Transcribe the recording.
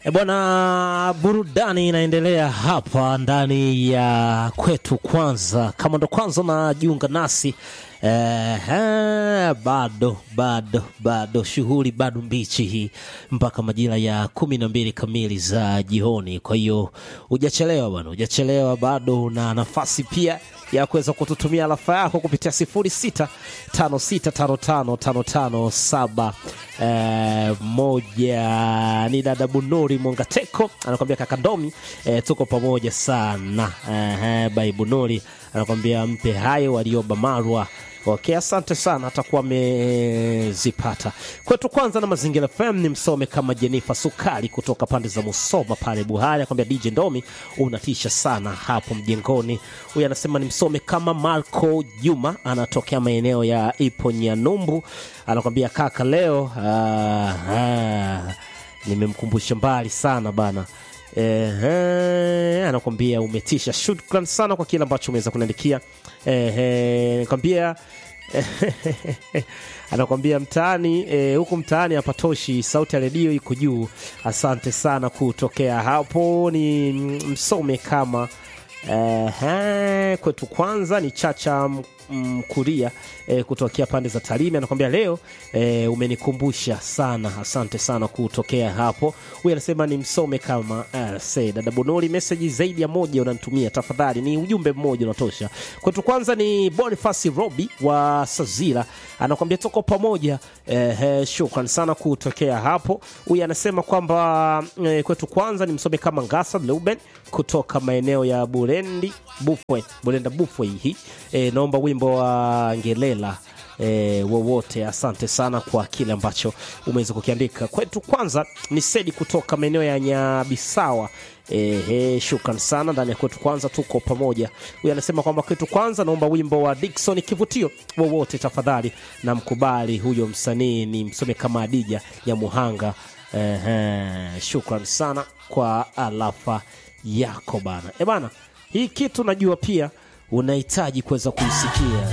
E bwana, burudani inaendelea hapa ndani ya kwetu. Kwanza, kama ndo kwanza unajiunga nasi eh, eh, bado bado bado shughuli bado mbichi hii mpaka majira ya kumi na mbili kamili za jioni. Kwa hiyo hujachelewa bwana, hujachelewa bado, na nafasi pia ya kuweza kututumia alafa yako kupitia sifuri sita tano sita tano tano tano tano saba eh, moja. Ni dada Bunuri Mongateko anakwambia kaka Ndomi, eh, tuko pamoja sana eh, bai Bunuri anakwambia mpe hayo walioba Marwa. Okay, asante sana, atakuwa amezipata kwetu. Kwanza na Mazingira FM ni msome kama Jenifa Sukali kutoka pande za Musoma pale Buhari, akwambia DJ Ndomi unatisha sana hapo mjengoni. Huyu anasema ni msome kama Marco Juma, anatokea maeneo ya Ipo Nyanumbu, anakwambia kaka, leo ah, ah, nimemkumbusha mbali sana bana. Ehe, anakwambia umetisha. Shukran sana kwa kile ambacho umeweza kuniandikia. Ehe, nakwambia anakwambia mtaani eh, huku mtaani hapatoshi, sauti ya redio iko juu. Asante sana kutokea hapo. Ni msome kama Ehe, kwetu kwanza ni Chacha Mkuria e, kutokea pande za Tarime anakwambia leo e, umenikumbusha sana. Asante sana kutokea hapo. Huyu anasema ni msome kama RC. Dada Bonoli, meseji zaidi ya moja unanitumia tafadhali, ni ujumbe mmoja unatosha. Kwetu kwanza ni Boniface Robi wa Sazira anakwambia tuko pamoja. E, shukran sana kutokea hapo. Huyu anasema kwamba e, kwetu kwanza ni msome kama Ngasa Leuben kutoka maeneo ya Burendi Bufwe, Burenda Bufwe hii e, naomba wimbo wa Ngelela e, wowote. Asante sana kwa kile ambacho umeweza kukiandika. Kwetu kwanza ni Sedi kutoka maeneo ya Nyabisawa. Ehe, shukran sana ndani ya kwetu kwanza, tuko pamoja. Huyu anasema kwamba kwetu kwanza, naomba wimbo wa Dickson kivutio wowote tafadhali, na mkubali huyo msanii ni msome kama Adija ya Muhanga. Ehe, shukran sana kwa alafa yako bana. E bana, hii kitu najua pia unahitaji kuweza kuisikia.